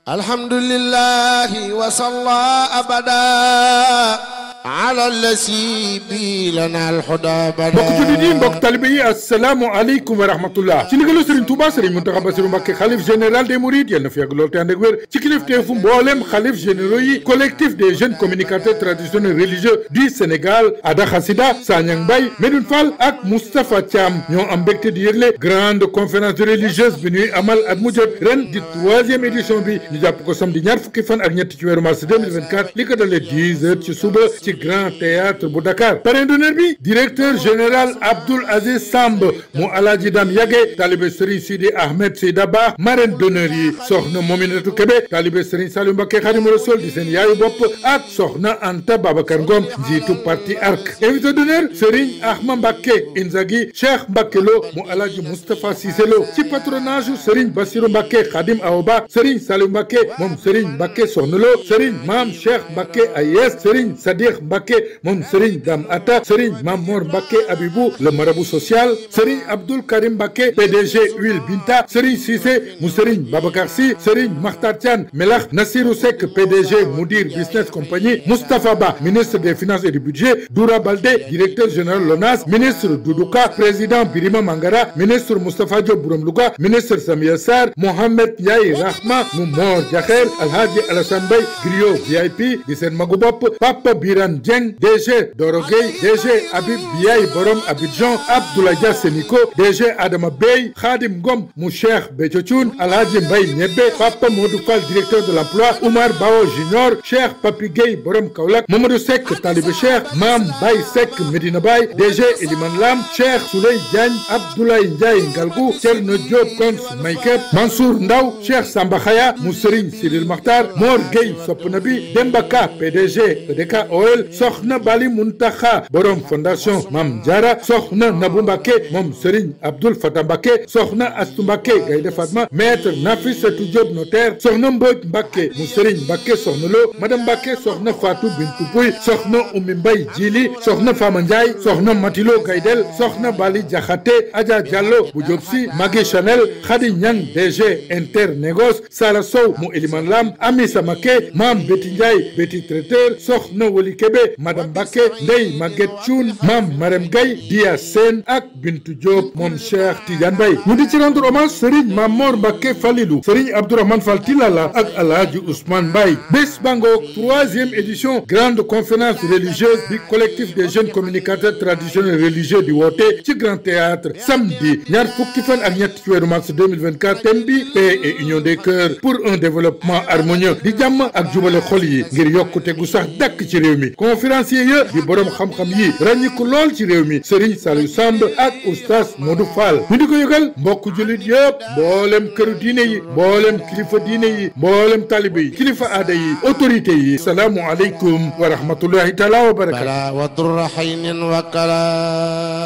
alhamdulillahi wa salla abada ala lasi bi lana alhuda bada mbokk jullit yi mbokk talibe yi asalaamu aleykum wa rahmatullah ci ndigalu Serigne Touba Serigne Mountakha Bassirou Mbacké xalif général des Mourides yal na fi yàgg lool te ànd ak wér ci kilifteefu mboolem xalif généraux yi collectif des jeunes communicateurs traditionnels religieux du Sénégal Ada Khassida Sagnang Mbaye Medoune Fall ak Moustapha Thiam ñoo am mbégte di yëgle grande conférence religieuse bi ñuy amal at mu jot ren di troisième édition bi ñu jàpp ko samedi ñaar fukki fan ak ñett ci weeru mars 2024 li ko dalee 10 heures ci suba ci grand théâtre bu Dakar parrain d'honneur bi directeur général Abdoul Aziz Samb mu Alaaji Dam Yage talibé Serigne Sidi Ahmed Seyda Ba marraine d'honneur yi soxna Mominatou Kébé talibé Serigne Saliou Mbacké Khadimou Rassoul di seen yaayu bopp ak soxna Anta Babacar Ngom njiitu parti ARC invité d'honneur Serigne Ahma Mbacké Inzaghi Cheikh Mbacké Lo mu Alaaji Moustapha Cissé Lo ci patronage Serigne Bassirou Mbacké Khadim Aoba Serigne Saliou Mbacké moom Serigne Mbacké Soxna Lo Serigne Mame Cheikh Mbacké Ayes Serigne Sadiq Mbacké moom Serigne Dam Atta Serigne Mame Mor Mbacké Abibou le marabout social Serigne Abdoul Karim Mbacké PDG Huile Binta Serigne Cissé mu Serigne Babacar Sy Serigne Makhtar Thiane Melax Nassirou Seck PDG Moudir Business Compagnie Moustapha Ba ministre des finances et du budget Doura Baldé directeur général LONASE ministre Doudouka président Birima Mangara ministre Moustapha Diop Borom Louga ministre Samia Sarr Mohamed Ndiaye Rahma mu Mor Diakher Alhaji Alassane Mbaye griot VIP di seen magu bopp Papa Birane Dieng DG Doro Gueye DG Habib Biaye Borom Abidjan Abdoulaye Dia Seniko DG Adama Bey Khadim Ngom mu Cheikh Béthio Thioune Alhaji Mbaye Niébé Papa Modou Fall directeur de l'emploi Oumar Bao Junior Cheikh Papi Gueye Borom Kaolack Mamadou Seck Talibé Cheikh Mam Baye Seck Medina Baye DG Eliman Lam Cheikh Souley Diagne Abdoulaye Ndiaye Ngalgou Thierno Diop Kons Mayket Mansour Ndaw Cheikh Samba Khaya mu Serigne Sidil Makhtar Mor Gueye Sopp Nabi Demba Ka PDG EDK OL Sokhna Bali Muntaha Borom Fondation Mam Diara Sokhna Nabou Mbacké moom Serigne Abdoul Fatah Mbacké Sokhna Astou Mbacké Gaïndé Fatma Maître Nafissatou Diop notaire Sokhna Mbodj Mbacké mu Serigne Mbacké Sokhna Lo Madame Mbacké Sokhna Fatou Bintou Pouy Sokhna Oumy Mbaye Djili Sokhna Fama Ndiaye Sokhna Matilo Gaydel Sokhna Bali Diakhaté Adja Diallo bu Diop Sy Magui Chanel Khady Niang DG Inter Négoce Sala Sow mu Eliman Lam Ami Samaké Mam Betty Ndiaye Betty Traiteur Sokhna Woli Kébé Madame Mbacké Ndeye Maguette Thioune Mam Marème Gaye Dia Sène ak Bintou Diop moom Cheikh Tidiane Mbaye ñu di ci rendre hommage Serigne Mamor Mbacké Falilou Serigne Abdourahmane Fall Tilala ak Alhaji Ousmane Mbaye bés bangoog troisième édition grande conférence religieuse du collectif des jeunes communicateurs traditionnels religieux di woote ci grand théâtre samedi ñaar fukki fan ak ñett ci weeru mars 2024 thème bi paix et union des cœurs pour un développement harmonieux di jàmm ak jubale xol yi ngir yokkute gu sax dàkk ci réew mi conférencier ya di borom xam-xam yi ràññiku lool ci réew mi Serigne Saliou Samb ak oustaz Modou Fall ñu di ko yëgal mbokk jullit yëpp mboolem këru diine yi mboolem kilifa diine yi mboolem talibe yi kilifa aada yi autorité yi salaamu aleykum wa rahmatullahi taala wa barakatu bala wa durra haynin wa kala